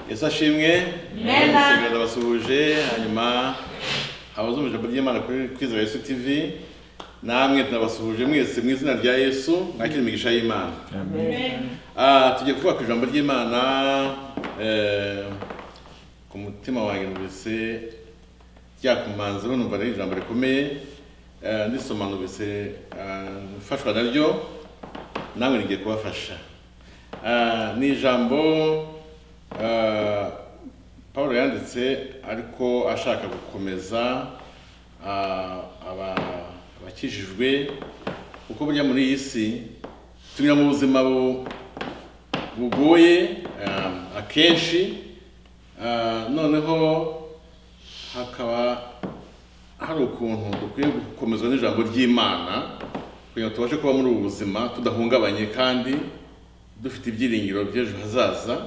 yesu ashimwe Amen. ndabasuhuje hanyuma abazi ijambo ry'imana kuri kwizera yesu tv namwe tunabasuhuje mwese mu izina rya yesu mwakire imigisha y'imana Ah, tugiye kuvuga ku ijambo ry'imana eh, ku mutima wanjye numvise ryakumanze numva ari ijambo rikomeye eh, ndisoma numvise ah, mfashwa naryo nawe ngiye kubafasha Ah, ni ijambo ah, paul yanditse ariko ashaka gukomeza ah, aba- abakijijwe kuko burya muri iyi si tugira mu buzima bu- bugoye ah, akenshi Ah, noneho hakaba hari ukuntu dukwiye gukomezwa n'ijambo ry'imana kugira ngo tubashe kuba muri ubu buzima tudahungabanye kandi dufite ibyiringiro by'ejo hazaza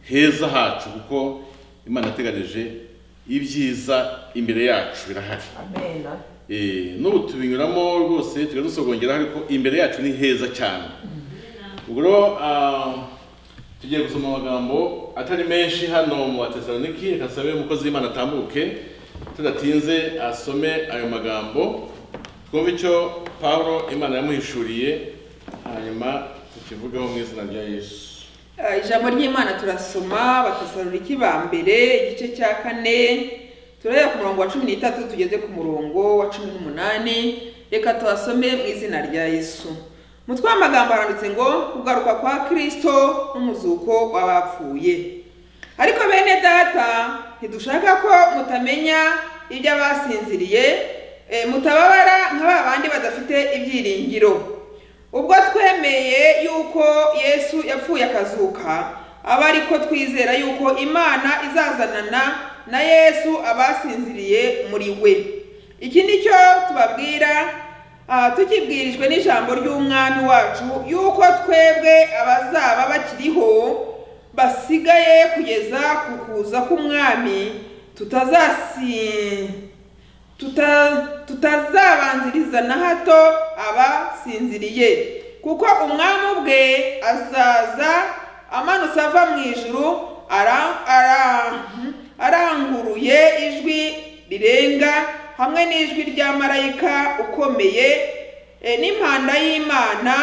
heza hacu kuko imana yateganije ibyiza imbere yacu birahari Amen. Eh, n'ubu tubinyuramo rwose tujya dusogongeraho ariko imbere yacu ni heza cyane ubwo rero ah, tugiye gusoma amagambo atari menshi hano mu batesaloniki reka tusabe umukozi w'imana atambuke tudatinze asome ayo magambo twumve icyo pawulo imana yamuhishuriye hanyuma tukivugeho mu izina rya yesu Ah, ijambo ry'imana turasoma batesaloniki ba mbere igice cya kane turahera ku murongo wa cumi n'itatu tugeze ku murongo wa cumi n'umunani reka tuhasome mu izina rya yesu umutwe w'amagambo aranditse ngo kugaruka kwa kirisito n'umuzuko w'abapfuye ariko bene data ntidushaka ko mutamenya iby'abasinziriye eh, mutababara nka ba bandi badafite ibyiringiro ubwo twemeye yuko yesu yapfuye akazuka aba ariko twizera yuko imana izazanana na yesu abasinziriye muri we iki ni cyo tubabwira ah, tukibwirijwe n'ijambo ry'umwami wacu yuko twebwe abazaba bakiriho basigaye kugeza ku kuza k'umwami tutazasi tuta- tutazabanziriza na hato abasinziriye kuko umwami ubwe azaza amanutse ava mu ijuru ara- ara- aranguruye ijwi rirenga hamwe n'ijwi rya marayika ukomeye eh, n'impanda y'imana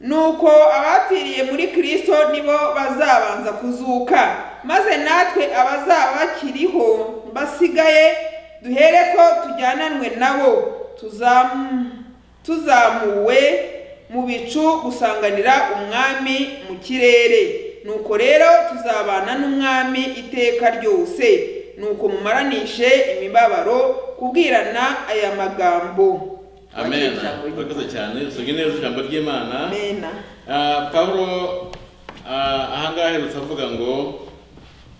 nuko abapfiriye muri kristo nibo bazabanza kuzuka maze natwe abazaba bakiriho basigaye duhere ko tujyananwe nabo tuzam- tuzamuwe mu bicu gusanganira umwami mu kirere nuko rero tuzabana n'umwami iteka ryose nuko mumaranishe imibabaro kubwirana aya magambo amen Ijambo ry'Imana. urakoze cyane usoge neza ijambo ry'imana Amena. Ah, Pawulo ah, ahangaha aherutse avuga ngo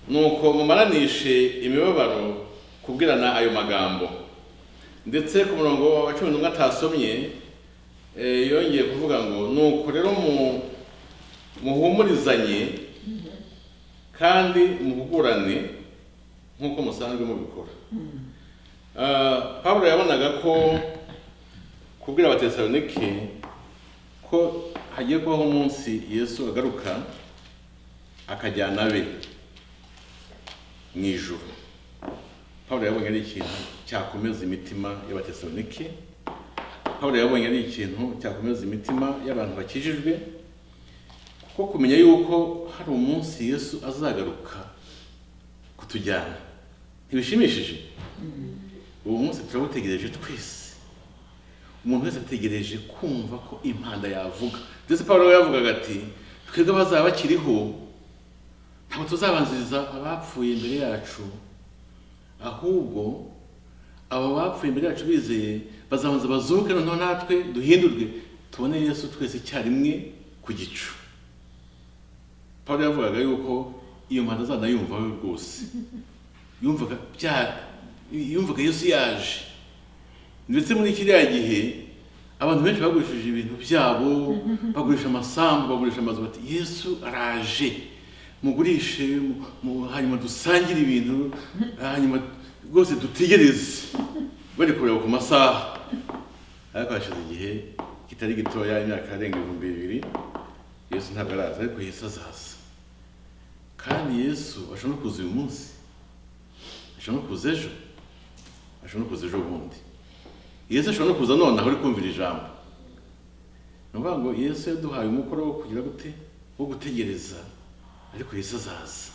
nuko mumaranishe imibabaro kubwirana ayo magambo ndetse ku murongo wa cumi n'umwe atasomye eh, yongeye kuvuga ngo nuko rero mu- muhumurizanye kandi muhugurane nk'uko musanzwe mubikora Ah, Pawulo yabonaga ko kubwira abatesalonike ko hagiye kubaho umunsi yesu agaruka akajyana abe mu ijuru pawulo yabonye ari ikintu cyakomeza imitima y'abatesalonike pawulo yabonye ari ikintu cyakomeza imitima y'abantu bakijijwe kuko kumenya yuko hari umunsi yesu azagaruka kutujyana ntibishimishije uwo munsi turawutegereje twese umuntu wese ategereje kumva ko impanda yavuga ndetse paul we yavugaga ati twebwe bazaba bakiriho ntabwo tuzabanziriza abapfuye imbere yacu ahubwo abo bapfuye imbere yacu bizeye bazabanza bazuke noneho natwe duhindurwe tubone yesu twese icyarimwe ku gicu paul yavugaga yuko iyo mpanda azanayumva we rwose yumvaga bya yumvaga yesu yaje ndetse muri kiriya gihe abantu benshi bagurishije ibintu byabo bagurisha amasambu bagurisha amazu bati yesu araje mugurishe mu- mu- hanyuma dusangire ibintu hanyuma rwose dutegereze bari kureba ku masaha ariko hashize igihe kitari gitoya imyaka arenga ibihumbi bibiri yesu ntabwo araza ariko yesu azaza kandi yesu ashobora no kuza uyu munsi ashobora no kuza ejo ashobora no kuza ejo bundi yesu ashobora no kuza nonaha uri kumvira ijambo ni ukuvuga ngo yesu yaduhaye umukoro wo kugira gute wo gutegereza ariko yesu azaza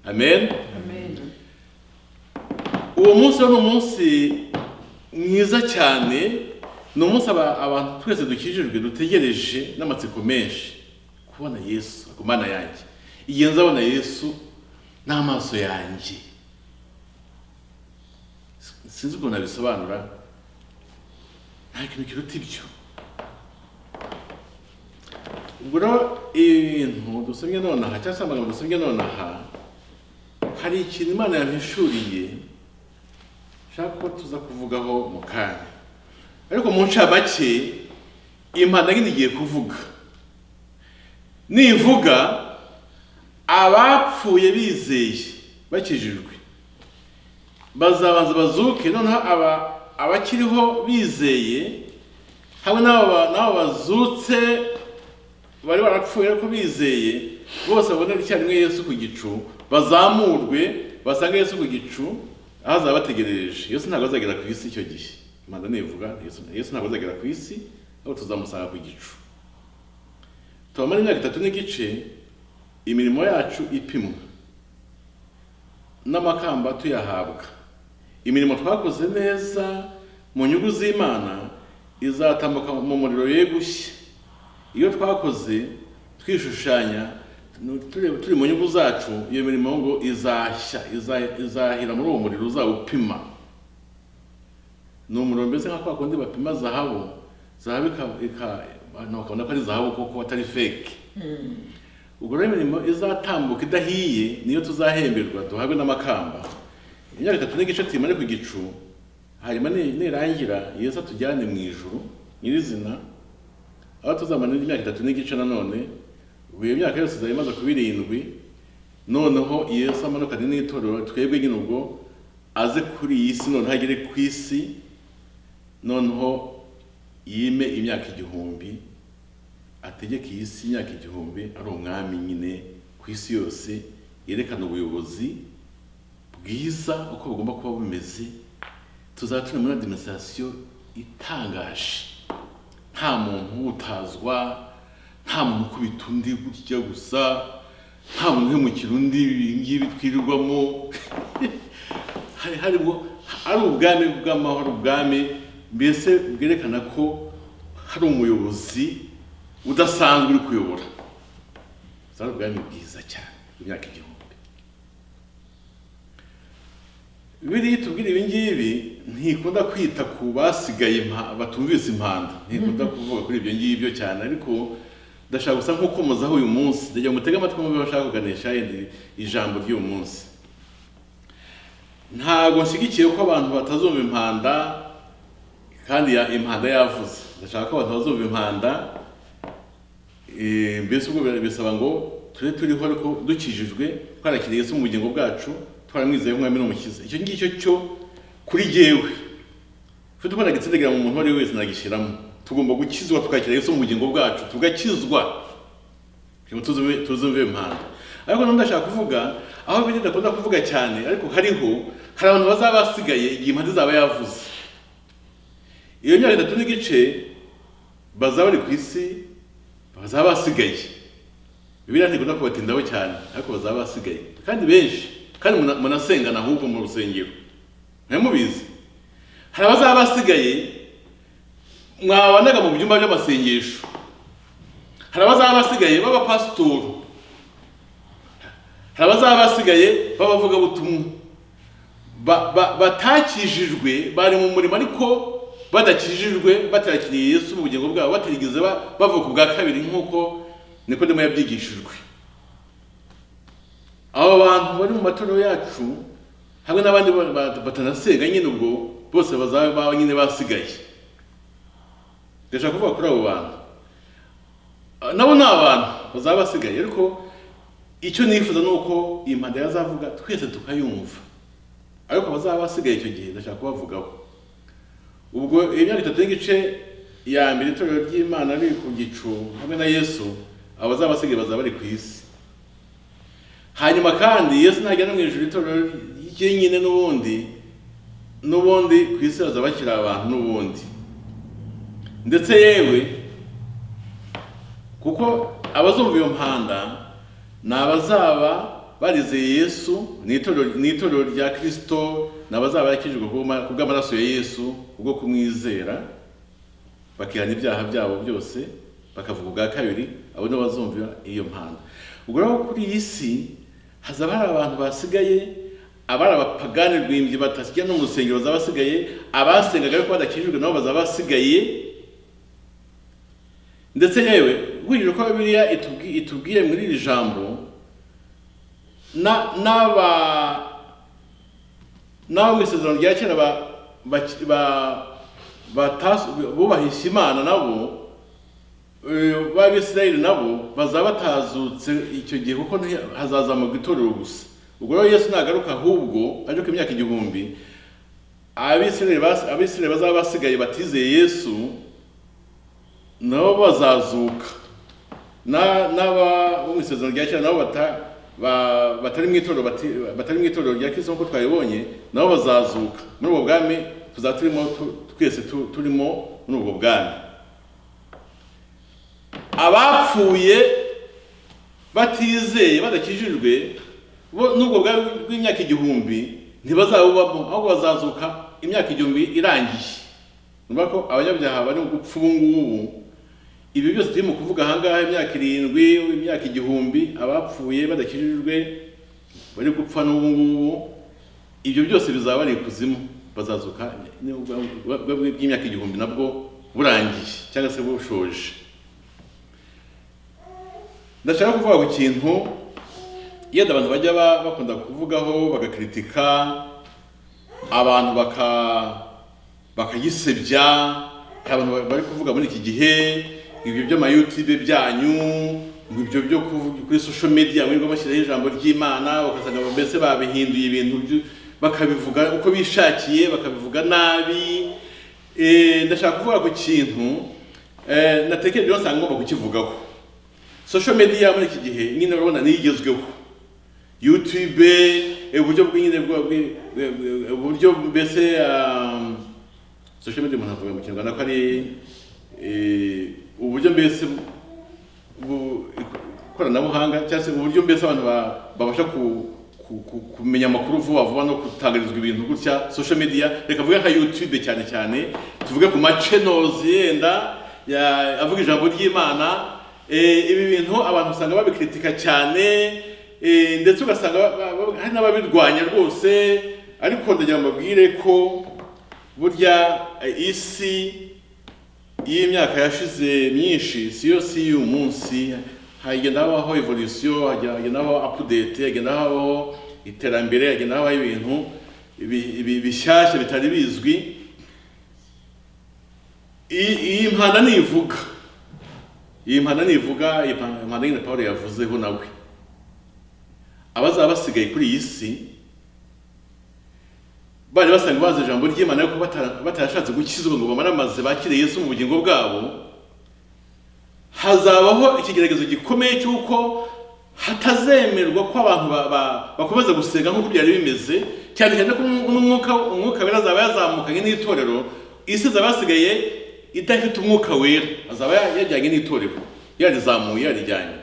amen uwo munsi rero ni umunsi mwiza cyane ni umunsi aba- abantu twese dukijijwe dutegereje n'amatsiko menshi kubona yesu ku mana yanjye igihe nzabona yesu n'amaso yanjye sinzi ukuntu nabisobanura nta kintu kiruta ibyo ubwo rero ibintu dusomye nonaha cyangwa se amagambo dusomye nonaha hari ikintu imana yampishuriye nshaka ko tuza kuvugaho mu kanya ariko mu ncabake impanda nyine igiye kuvuga nivuga abapfuye bizeye bakijijwe bazabanza bazuke noneho aba abakiriho bizeye hamwe n'abo ba- n'abo bazutse bari barapfuye ariko bizeye bose babonere icyarimwe yesu ku gicu bazamurwe basange yesu ku gicu aho azaba abategereje yesu ntabwo azagera ku isi icyo gihe imana nivuga yesu Yesu ntabwo azagera ku isi ahubwo tuzamusanga ku gicu tubamara imyaka itatu n'igice imirimo yacu ipimwa n'amakamba tuyahabwa imirimo twakoze neza mu nyungu z'imana izatambuka mu muriro yegushye iyo twakoze twishushanya turi turi mu nyungu zacu iyo mirimo ngo izashya iza- izahira muri uwo muriro uzawupima ni umuriro mbese nka kwa kundi bapima zahabu zahabu ika- ika- abantu bakabona ko ari zahabu kuko atari fake ubwo rero imirimo izatambuka idahiye niyo tuzahemberwa duhabwe n'amakamba imyaka itatu n'igice tuyimare ku gicu hanyuma ni- nirangira yesu atujyane mu ijuru nyirizina aho tuzamanira imyaka itatu n'igice nanone ubu iyo myaka yose izaba imaze kuba irindwi noneho yesu amanukane n'itorero twebwe nyine ubwo aze kuri iyi si noneho agere ku isi noneho yime imyaka igihumbi ategeka iyi si imyaka igihumbi ari umwami nyine ku isi yose yerekana ubuyobozi bwiza uko bugomba kuba bumeze tuzaba turi muri adiminisitirasiyo itangaje nta muntu utazwa nta muntu ukubita undi gutya gusa nta muntu uhemukira undi ibi ngibi twirirwamo hari hari ngo ari ubwami bw'amahoro ubwami mbese bwerekana ko hari umuyobozi udasanzwe uri kuyobora zari ubwami bwiza cyane imyaka igihumbi biriya tubwira ibi ngibi ntikunda kwita ku basigaye impa- batumvise impanda ntikunda kuvuga kuri ibyo ngibyo cyane ariko ndashaka gusa nko komozaho uyu munsi ndagira ngo mutege amatwi mwumve bashaka kuganisha yenda ijambo ry'uyu munsi ntabwo nshyigikiye ko abantu batazumva impanda kandi ya- impanda yavuze ndashaka ko abantu bazumva impanda Eh, mbese ubwo bira- bisaba ngo tube turiho ariko dukijijwe twarakiriye Yesu mu bugingo bwacu twaramwizeye nk'umwami n'umukiza icyo ngicyo cyo kuri jyewe ufite uko nagitsindagira mu muntu uwo ari we wese nagishyiramo tugomba gukizwa tukakira Yesu mu bugingo bwacu tugakizwa kugira ngo tuzumve tuzumve impanda ariko nanone ndashaka kuvuga aho biri ndakunda kuvuga cyane ariko hariho hari abantu bazaba basigaye igihe impande zaba yavuze iyo myaka itatu n'igice bazaba bari ku isi bazaba basigaye bibiliya ntikunda kubatindaho cyane ariko bazaba basigaye kandi benshi kandi muna- munasengana ahubwo mu rusengero mwe mubizi hari abazaba basigaye mwabanaga mu byumba by'amasengesho hari abazaba basigaye b'abapasitori hari abazaba basigaye b'abavugabutumwa ba- ba- batakijijwe bari mu murimo ariko badakijijwe batarakiriye yesu mu bugingo bwabo batarigeze ba- bavuka ubwa kabiri nk'uko nikodemo yabyigishijwe abo bantu bari mu matorero yacu hamwe n'abandi ba- ba- batanasenga nyine ubwo bose bazaba baba nyine basigaye ndashaka kuvuga kuri abo bantu Ah, nabo ni abantu bazaba basigaye ariko icyo nifuza ni uko iyi mpanda yazavuga twese tukayumva ariko abazaba basigaye icyo gihe ndashaka kubavugaho ubwo imyaka itatu n'igice ya mbere itorero ry'imana riri ku gicu hamwe na yesu abazaba basigaye bazaba bari ku isi hanyuma kandi yesu nagera mu ijuru itorero ry'inyine n'ubundi n'ubundi ku isi hazaba bakiri abantu n'ubundi ndetse yewe kuko abazumva iyo mpanda ni abazaba barizeye yesu ni itorero rya kirisito ni abazaba barakijijwe ku bw'amaraso ya yesu kubwo kumwizera bakihana ibyaha byabo byose bakavuga ubwa kabiri abo nibo bazumva iyo mpanda ubwo rero kuri iyi si hazaba hari abantu basigaye abari abapagani rwimbye batasijya no mu rusengero bazaba basigaye abasengaga ariko badakijijwe nabo bazaba basigaye ndetse yewe nkurikije uko biriya itubwiye muri iri jambo n'aba n'abo mu isezerano rya kera bubahishya imana nabo b'abisirayeli nabo bazaba batazutse icyo gihe kuko hazazamurwa itorero gusa ubwo rero yesu nagaruka ahubwo aje ku imyaka igihumbi abisirayeli bazaba basigaye batizeye yesu nabo bazazuka n'aba bo mu isezerano rya kera nabo batari mu itorero batari mu itorero rya kirisimu nk'uko twabibonye nabo bazazuka muri ubwo bwami tuzaba turimo twese turimo muri ubwo bwami abapfuye batizeye badakijijwe bo nubwo bwari bw'imyaka igihumbi ntibazabubamo ahubwo bazazuka imyaka igihumbi irangiye numva ko abanyabyaha bari mu gupfa ubu ngubu ibi byose turimo kuvuga ahangaha imyaka irindwi imyaka igihumbi abapfuye badakijijwe bari gupfa n'ubu ngubu ibyo byose bizaba ari ikuzimu bazazuka bw'imyaka igihumbi nabwo burangiye cyangwa se bushoje ndashaka kuvuga ku kintu yenda abantu bajya bakunda kuvugaho bagakritika abantu baka bakagisebya abantu bari kuvuga muri iki gihe ibyo by'amayutube byanyu ibyo byo kuri social media muri bashyiraho ijambo ry'imana ugasanga mbese babihinduye ibintu bakabivuga uko bishakiye bakabivuga nabi ndashaka kuvuga ku kintu natekereje nsanga ngomba kukivugaho social media muri iki gihe nyine urabona niyigezweho youtube uburyo bw'inyine uburyo mbese social media umuntu avuga mu kinyarwanda ko ari uburyo mbese ikoranabuhanga cyangwa se uburyo mbese abantu babasha kumenya amakuru vuba vuba no gutangarizwa ibintu gutya social media reka avuge nka youtube cyane cyane tuvuge ku machannels yenda avuga ijambo ry'imana ibi bintu abantu usanga babikritika cyane ndetse ugasanga hari n'ababirwanya rwose ariko ndagira ngo mbabwire ko burya isi y'imyaka yashize myinshi si yo si y'uyu munsi hagenda habaho evolution hagenda habaho update hagenda habaho iterambere hagenda habaho ibintu bishyashya bitari bizwi iyi mpanda nivuga iyi mpanda nivuga iyi mpanda nyine paul yavuzeho nawe abazaba basigaye kuri iyi si bari basanga bazi ijambo ry'imana ariko batarashatse gukizwa ngo bamaramaze bakire yesu mu bugingo bwabo hazabaho ikigeragezo gikomeye cy'uko hatazemerwa ko abantu bakomeza gusenga nk'uko byari bimeze cyane cyane ko umwuka wera azaba yazamukanye n'itorero isi zaba yasigaye idafite umwuka wera azaba yajyanye n'itorero yarizamuye yarijyanye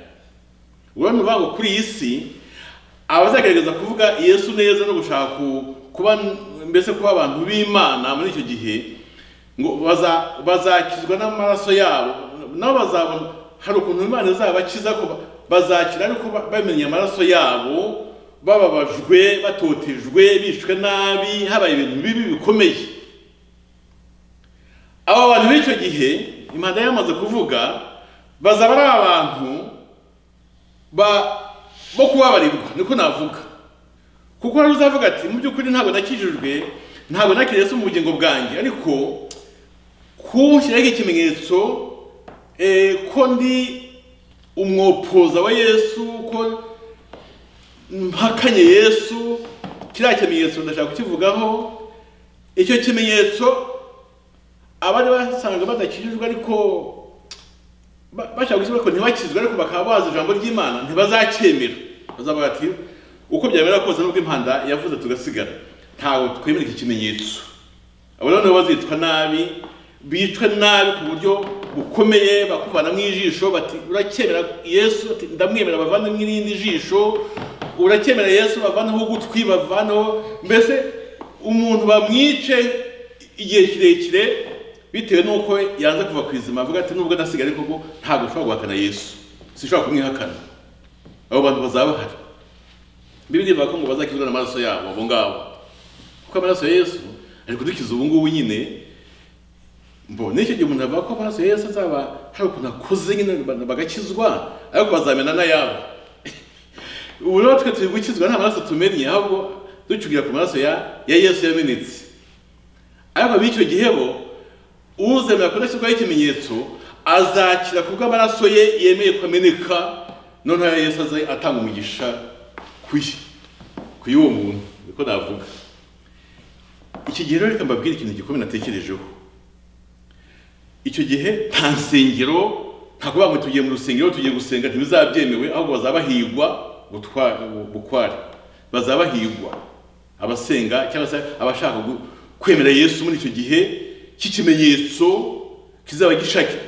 urabona uvuga ngo kuri iyi si abazagerageza kuvuga yesu neza no gushaka kuba mbese kuba abantu b'imana muri icyo gihe ngo bazakizwa n'amaraso yabo nabo bazabona hari ukuntu imana izabakiza ko bazakira ariko bamenye amaraso yabo bababajwe batotejwe bishwe nabi habaye ibintu bibi bikomeye abo bantu b'icyo gihe impanda yamaze kuvuga bazaba ari abantu bo kubabarirwa niko navuga kuko hari uzavuga ati mu by'ukuri ntabwo nakijijwe ntabwo nakiriye mu bugingo bwanjye ariko kuwushyiraho ikimenyetso ko ndi umwopoza wa yesu ko mpakanye yesu kiriya kimenyetso ndashaka kukivugaho icyo kimenyetso abari basanga badakijijwe ariko bashaka gushyirwa ko ntibakizwe ariko bakaba bazi ijambo ry'imana ntibazacyemera uzavuga ati uko byamera kose nubwo impanda yavuze tugasigara ntabwo twemera iki kimenyetso abo rero nabo bazitwa nabi bicwe nabi ku buryo bukomeye bakuvana mu ijisho bati uracyemera yesu ati ndamwemera bavane mu irindi jisho uracyemera yesu bavaneho ugutwi bavaneho mbese umuntu bamwice igihe kirekire bitewe n'uko yanze kuva ku izima avuga ati nubwo ndasigaye koko ntabwo ushobora guhakana yesu sinshobora kumwihakana abo bantu bazaba bahari bibiri ivuga ko ngo bazakizwa n'amaraso yabo abo ngabo kuko amaraso ya yesu ari kudukiza ubu ngubu nyine mbo n'icyo gihe umuntu avuga ko amaraso ya yesu azaba hari ukuntu akuze nyine bagakizwa ariko bazamena n'ayabo ubu rero twe turi gukizwa nta maraso tumenya ahubwo ducugira ku maraso ya ya yesu yamenetse ariko b'icyo gihe bo uzemera kudashyirwaho ikimenyetso azakira ku bw'amaraso ye yemeye ko ameneka noneho yesu aze atanga umugisha kuye kuye uwo muntu niko navuga iki gihe rero reka mbabwire ikintu gikomeye natekerejeho icyo gihe nta nsengero nta kuvuga ngo tugiye mu rusengero tugiye gusenga ntibizabyemewe ahubwo bazabahigwa bukware bazabahigwa abasenga cyangwa se abashaka kwemera yesu muri icyo gihe cy'ikimenyetso kizaba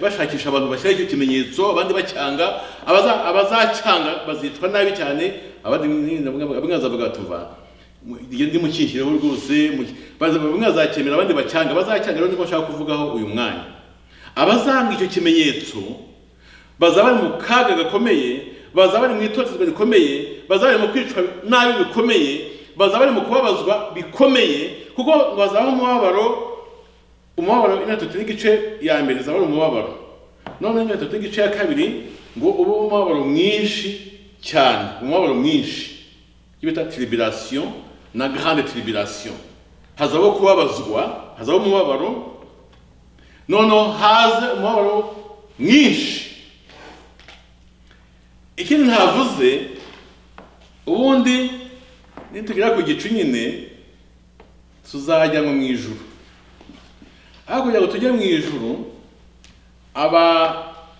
bashakisha abantu bashyiraho icyo kimenyetso abandi bacyanga abazacyanga bazicwa nabi cyane abandi bamwe bazavuga tuva iyo ndi mukinshyireho rwose bamwe bazacyemera abandi bacyanga abazacyanga rero niko bashaka kuvugaho uyu mwanya abazanga icyo kimenyetso bazaba bari mu kaga gakomeye bazaba bari mu itotezwa rikomeye bazaba bari mu kwicwa nabi bikomeye bazaba bari mu kubabazwa bikomeye kuko bazaba umubabaro umubabaro ino tatu n'igice ya mbere zaba ari umubabaro none ino tatu n'igice ya kabiri ngo ube umubabaro mwinshi cyane umubabaro mwinshi icyo bita tiribirasiyo na grande tiribirasiyo hazaho kubabazwa hazaho umubabaro noneho haze umubabaro mwinshi ikindi ntavuze ubundi nitugera ku gicu nyine tuzajyanwa mu ijuru aho kugira ngo tujye mu ijuru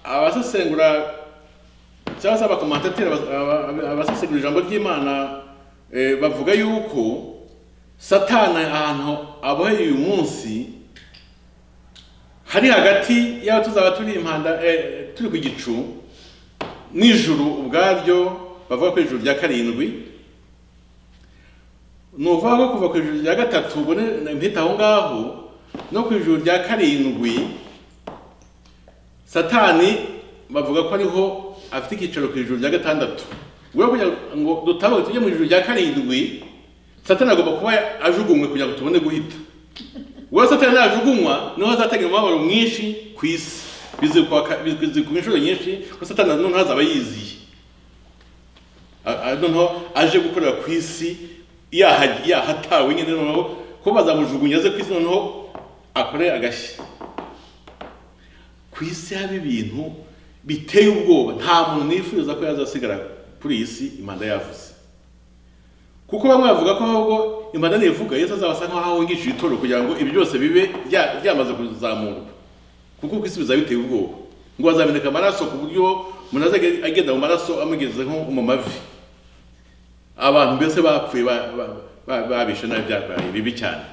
abasesengura cyangwa se abakomantateri abasesengura ijambo ry'imana bavuga yuko satana ahantu aboheye uyu munsi hari hagati y'aho tuzaba turi impanda turi ku gicu n'ijuru ubwaryo bavuga ko ijuru rya karindwi ni ukuvuga ko kuva ku ijoro rya gatatu mpita aho ngaho no ku ijoro rya karindwi satani bavuga ko ariho afite icyicaro ku ijoro rya gatandatu ubwo kugira ngo dutabaga tujye mu ijoro rya karindwi satani agomba kuba ajugunywe kugira ngo tubone guhita ubwo satani najugunywa niho hazatangira umubabaro mwinshi ku isi bizwi ku inshuro nyinshi ko satani noneho azaba yiziye noneho aje gukorera ku isi yahatawe nyine noneho ko bazamujugunya aze ku isi noneho akore agashya ku isi haba ibintu biteye ubwoba nta muntu nifuza ko yazasigara kuri iyi si impanda yavuze kuko bamwe bavuga ko ahubwo impanda ntivuga yesu azabasa nk'aho ahungishije itoro kugira ngo ibi byose bibe byamaze kuzamurwa kuko ku isi bizaba biteye ubwoba ngo bazameneka amaraso ku buryo umuntu azajya agenda mu maraso amugezeho mu mavi abantu mbese bapfuye babishe nabi byabaye bibi cyane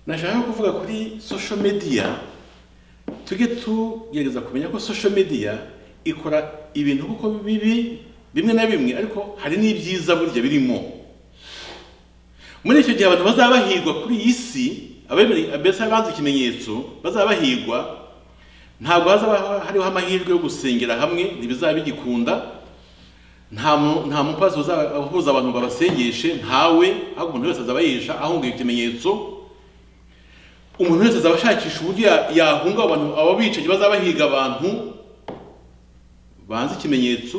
nashaka kuvuga kuri social media tujye tugerageza kumenya ko social media ikora ibintu kuko bibi bimwe na bimwe ariko hari n'ibyiza burya birimo muri icyo gihe abantu bazaba bahigwa kuri iyi si mbese banze ikimenyetso bazaba bahigwa ntabwo hazaba hariho amahirwe yo gusengera hamwe ntibizaba bigikunda nta mupasi uhuza abantu ngo abasengeshe ntawe ahubwo umuntu wese azaba yihisha ahunga ikimenyetso umuntu wese azaba ashakisha uburyo yahunga abantu aba bicaye bazaba bahiga abantu banze ikimenyetso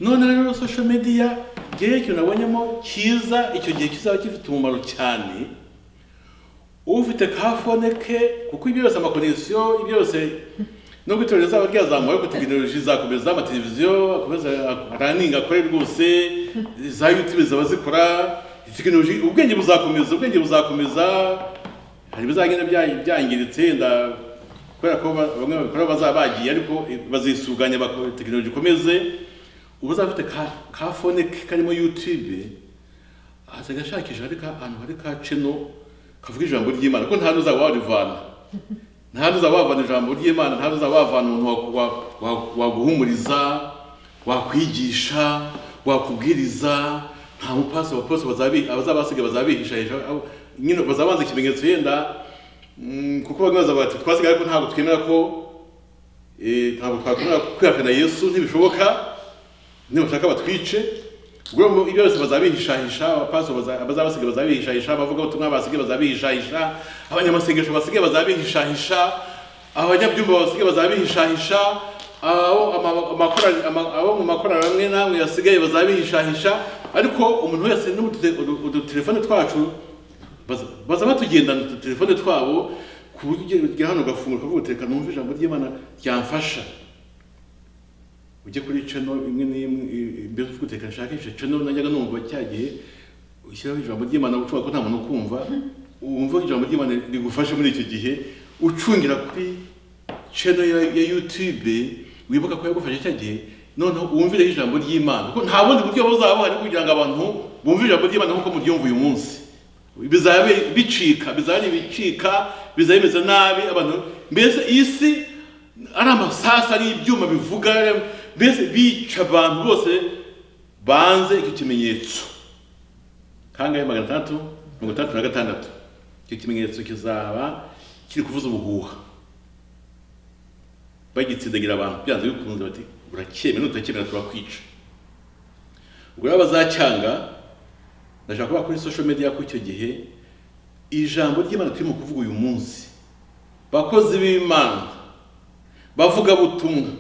none rero social media ngewe ikintu nabonyemo cyiza icyo gihe kizaba gifite umumaro cyane ufite kafone ke kuko ibyo byose amakonegisiyo ibyo byose nubwo itorero rizaba ryazamuwe ariko tekinoloji zakomeza amateleviziyo akomeza araninga akore rwose za yutube zaba zikora tekinoloji ubwenge buzakomeza ubwenge buzakomeza hari ibizagenda byangiritse wenda kubera ko bamwe babikora bazaba bagiye ariko bazisuganya tekinoloji ikomeze uba uzaba ufite ka ka fone ke karimo yutube aza agashakisha hari ka ahantu hari ka ceno kavuga ijambo ry'imana kuko nta n'uzaba warivana nta n'uzaba wavana ijambo ry'imana nta n'uzaba wavana umuntu wa- wa- wa- waguhumuriza wakwigisha wakubwiriza nta mupasi wa pasi bazabi- abazaba basigaye bazabihishahisha abo- nyine bazaba banze ikimenyetso yenda mm, kuko bamwe bazavuga bati twasigaye ariko ntabwo twemera ko eh, ntabwo twakwemera kwihakana yesu ntibishoboka nibashaka batwice ubwo mu- ibyo byose bazabihishahisha abapaso baza- abazabasigaye bazabihishahisha abavugabutumwa basigaye bazabihishahisha abanyamasengesho basigaye bazabihishahisha abanyabyumba basigaye bazabihishahisha abo ama- amakorali- ama- abo mu makorali amwe namwe basigaye bazabihishahisha ariko umuntu wese n'udute- udu- udutelefone twacu baza- baza batugendana udutelefone twabo ku buryo ugera- ugera hano ugafungura ukavuga uti reka numve ijambo ry'imana ryamfasha ujye kuri channel imwe n'imwe i- mbere uvuga uteka nshakishe channel najyaga numva cyagiye ushyiraho ijambo ry'imana ushobora ko nta muntu ukumva wumva ijambo ry'imana rigufashe muri icyo gihe ucungira kuri channel ya, ya youtube wibuka ko yagufashe cya gihe noneho wumvireho ijambo ry'imana kuko nta bundi buryo buzaba buhari kugira ngo abantu bumve ijambo ry'imana nk'uko muryumva uyu munsi bizaba bicika bizaba bicika bizaba bimeze nabi abantu mbese isi ari amasasa ari ibyuma bivuga mbese bica abantu bose banze icyo kimenyetso kangahe magana atandatu mirongo itandatu na gatandatu icyo kimenyetso kizaba kiri kuvuza ubuhuha bagitsindagira abantu byanze bikunze bati uracyemera nutacyemera turakwica ubwo rero bazacyanga ndashaka kuba kuri social media ko icyo gihe ijambo ry'imana turimo kuvuga uyu munsi bakozi b'imana bavuga butumwa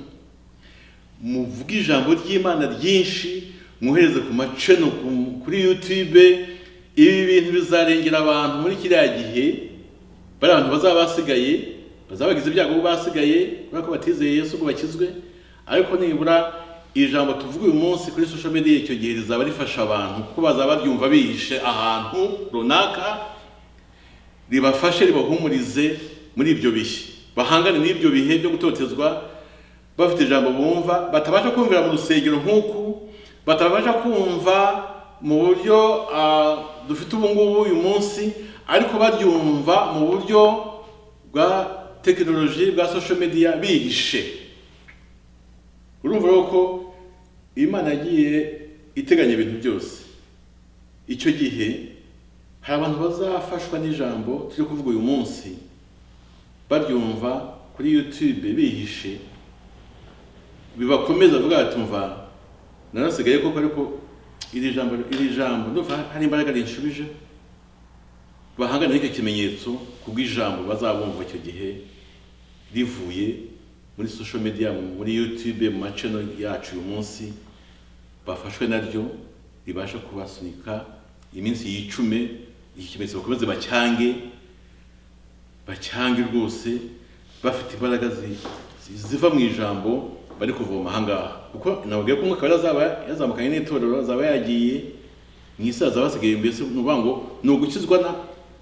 muvuge ijambo ry'imana ryinshi mwohereze ku maceno ku- kuri youtube ibi bintu bizarengera abantu muri kiriya gihe bari abantu bazaba basigaye bazaba bagize ibyago bo basigaye kubera ko batizeye yesu ko bakizwe ariko nibura ijambo tuvuga uyu munsi kuri social media icyo gihe rizaba rifasha abantu kuko bazaba baryumva bihishe ahantu runaka ribafashe ribahumurize muri ibyo bihe bahangane n'ibyo bihe byo gutotezwa bafite ijambo bumva batabasha kumvira mu rusengero nk'uku batabasha kumva mu buryo ah, dufite ubu ngubu uyu munsi ariko baryumva mu buryo bwa tekinoloji bwa social media bihishe urumva rero ko imana yagiye iteganya ibintu byose icyo gihe hari abantu bazafashwa n'ijambo turi kuvuga uyu munsi baryumva kuri youtube bihishe bibakomeza bavuga bati mva narasigaye koko ariko iri jambo iri jambo ndumva hari imbaraga rinshubije bahangane n'icyo kimenyetso kubw'ijambo bazabumva icyo gihe rivuye muri social media muri youtube mu maceno yacu uyu munsi bafashwe naryo ribasha kubasunika iminsi yicume iki kimenyetso bakomeze bacyange bacyange rwose bafite imbaraga zi- zi- ziva mu ijambo bari kuvoma ahangaha kuko nababwiye ko umwuka wera azaba yazamukanye n'itorero azaba yagiye mu isi hazaba hasigaye mbese ni ukuvuga ngo ni ugukizwa na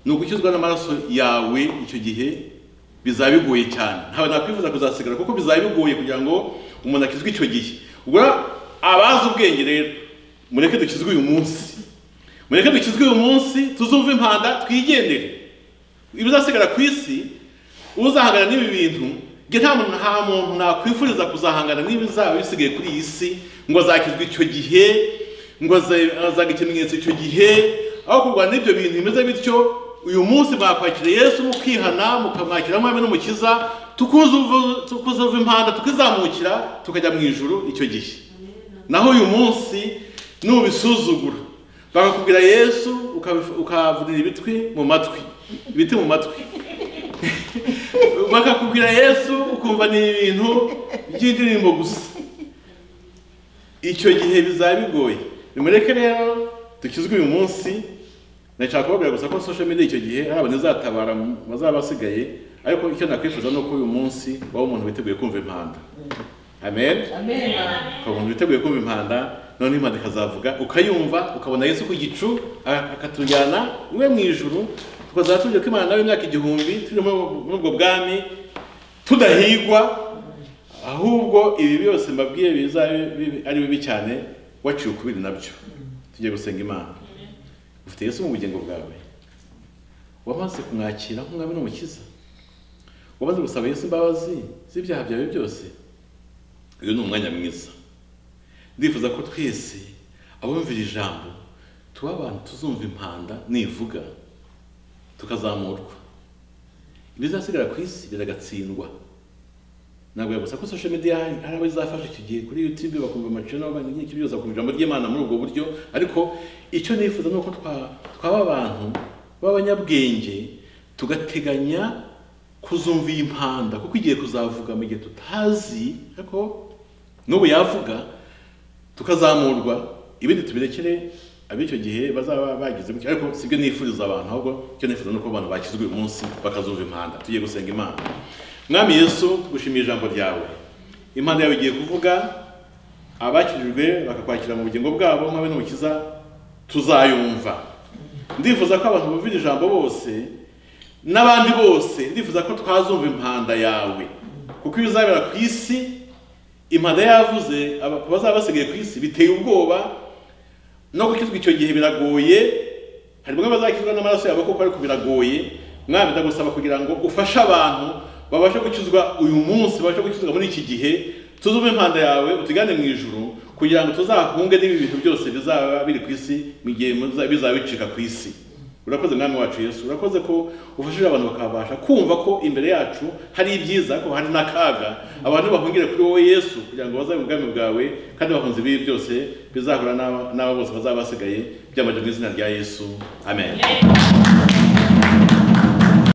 ni ugukizwa n'amaraso yawe icyo gihe bizaba bigoye cyane ntawe nakwifuza kuzasigara kuko bizaba bigoye kugira ngo umuntu akizwe icyo gihe ubwo rero abazi ubwenge rero mureke dukizwe uyu munsi mureke dukizwe uyu munsi tuzumve impanda twigendere ibizasigara ku isi uzahangana n'ibi bintu njye nta muntu nta muntu nakwifuriza kuzahangana n'ibizaba bisigaye kuri iyi si ngo azakizwe icyo gihe ngo aze- azaga ikimenyetso icyo gihe aho kurwana n'ibyo bintu bimeze bityo uyu munsi mwakwakira yesu mukihana mukamwakira nk'umwami n'umukiza tukuzuvu- tukuzuva impanda tukizamukira tukajya mu ijuru icyo gihe naho uyu munsi nubisuzugura bakakubwira yesu ukabifu- ukavunira ibitwi mu matwi ibiti mu matwi bakakubwira yesu ukumva ni ibintu by'indirimbo gusa icyo gihe bizaba bigoye nimureke rero dukizwe uyu munsi nashaka kubabwira gusa ko social media icyo gihe hari abantu izatabara mu bazaba basigaye ariko icyo nakwifuza ni uko uyu munsi waba umuntu witeguye kumva impanda amen Amen. ukaba umuntu witeguye kumva impanda noneho impanda ikazavuga ukayumva ukabona yesu ku gicu a- akatujyana iwe mu ijuru tukazaba tujya kwimana nawe imyaka igihumbi turi muri ubwo muri ubwo bwami tudahigwa ahubwo ibi byose mbabwiye bizabe bibi- ari bibi cyane waciye ukubiri nabyo tugiye gusenga imana ufite yesu mu bugingo bwawe wamaze kumwakira nk'umwami n'umukiza wamaze gusaba yesu imbabazi z'ibyaha byawe byose uyu ni umwanya mwiza ndifuza ko twese abumvira ijambo tuba abantu tuzumva impanda nivuga tukazamurwa ibizasigara ku isi biragatsindwa ntabwo yagusa ko social media hari abo izafasha icyo gihe kuri youtube bakumva amacana n'iki byose bakumva ijambo ry'imana muri ubwo buryo ariko icyo nifuza ni uko twa- twaba abantu b'abanyabwenge tugateganya kuzumva iyi mpanda kuko igiye kuzavuga mu gihe tutazi ariko n'ubu yavuga tukazamurwa ibindi tubirekere ab'icyo gihe bazaba bagize gutya ariko sibyo nifuriza abantu ahubwo icyo nifuza ni uko abantu bakizwa uyu munsi bakazumva impanda tugiye gusenga imana mwami yesu tugushimiye ijambo ryawe impanda yawe igiye kuvuga abakirijwe bakakwakira mu bugingo bwabo nk'abe n'umukiza tuzayumva ndifuza ko abantu bumvira ijambo bose n'abandi bose ndifuza ko twazumva impanda yawe kuko iyo uzabera ku isi impanda yavuze aba- abazaba basigaye ku isi biteye ubwoba no gukizwa icyo gihe biragoye hari bamwe bazakizwa n'amaraso yabo kuko ariko biragoye mwami ndagusaba kugira ngo ufashe abantu babashe gukizwa uyu munsi babashe gukizwa muri iki gihe tuzume impanda yawe utugane mu ijuru kugira ngo tuzahunge n'ibi bintu byose bizaba biri ku isi mu gihe muza- bizaba bicika ku isi urakoze mwami wacu yesu urakoze ko ufashije abantu bakabasha kumva ko imbere yacu hari ibyiza ko hari n'akaga abantu bahungire kuri wowe yesu kugira ngo bazabe mu bwami bwawe kandi bahunze ibibi byose bizahura n'aba n'aba bose bazaba basigaye byambaje mu izina rya yesu amen